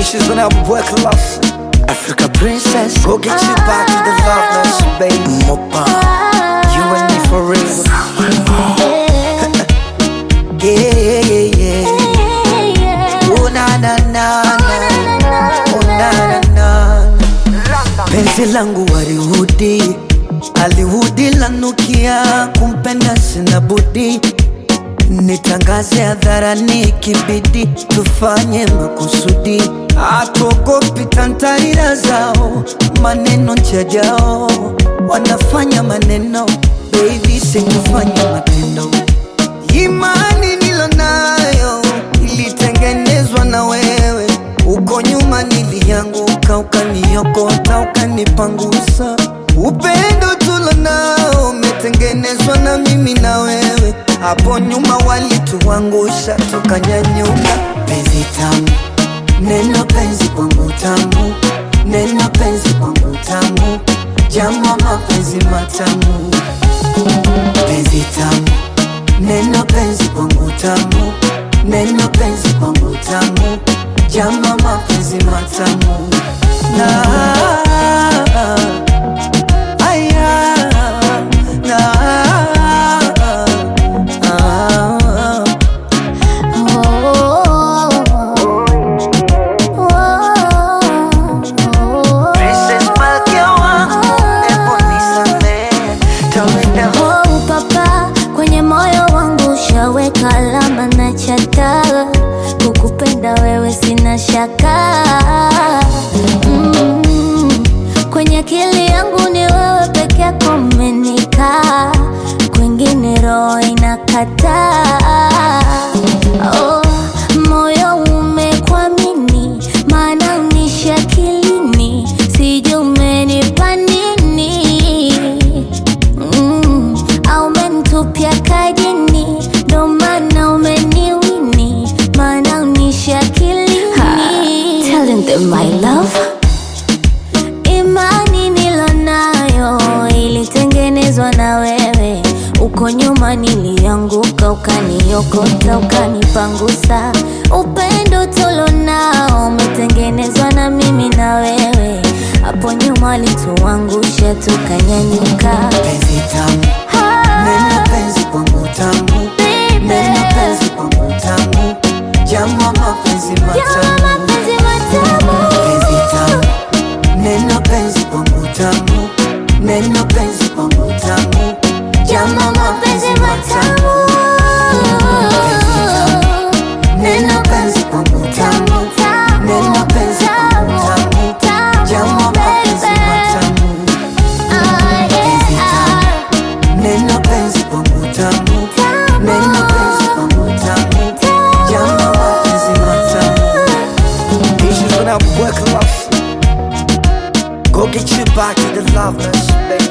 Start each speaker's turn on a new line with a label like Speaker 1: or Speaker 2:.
Speaker 1: Issues when I work love. Africa princess, go get you back to the loveness, baby. Mopa, you and me for real. Yeah, yeah, yeah, yeah. Oh na na na na, oh na na na. Penzi langu warihudi, alihudi lanukia, kumpenda sina budi nitangaze hadharani, kibidi tufanye makusudi, hatuogopi tantarira zao, maneno njajao, wanafanya maneno, baby sikufanya matendo. Imani nilonayo ilitengenezwa na wewe, uko nyuma nilianguka, ukaniokota, ukanipangusa. Upendo tulonao umetengenezwa na mimi na wewe, hapo nyuma walituangusha, tukanyanyuka. Penzi tamu, neno penzi kwangu tamu, neno penzi kwangu tamu, jama mapenzi matamu, penzi tamu Neno penzi kwangu tamu, neno penzi kwangu tamu, jama mapenzi matamu na aya na ah, Princess Malkia wangu, epo nisamehe, tawenda
Speaker 2: Oh, papa kwenye moyo wangu ushaweka alama na chata, kukupenda wewe sina shaka mm. Kwenye akili yangu ni wewe peke yako umenikaa, kwingine roho inakataa. Oh, moyo umekwamini, maana unishi akilini, sijui umenipa nini Mm, au umenitupia kajini, ndo maana umeniwini, maana unishi akilini. Telling them my love Imani nilonayo ilitengenezwa na wewe, uko nyuma nilianguka, ukaniokota, ukanipangusa. Upendo tulonao umetengenezwa na mimi na wewe, hapo nyuma walituangusha, tukanyanyuka.
Speaker 1: penzi tamu, neno penzi kwangu tamu, neno penzi kwangu tamu, jama mapenzi matamu penzi tamu, neno penzi kwangu tamu, neno penzi kwangu tamu, jama mapenzi matamu penzi tamu, neno penzi kwangu tamu, neno penzi kwangu tamu, jama mapenzi matamu penzi tamu, neno penzi kwangu tamu, neno penzi kwangu tamu, jama mapenzi matamu Issues when I work love. Go get you back to the loveness, baby.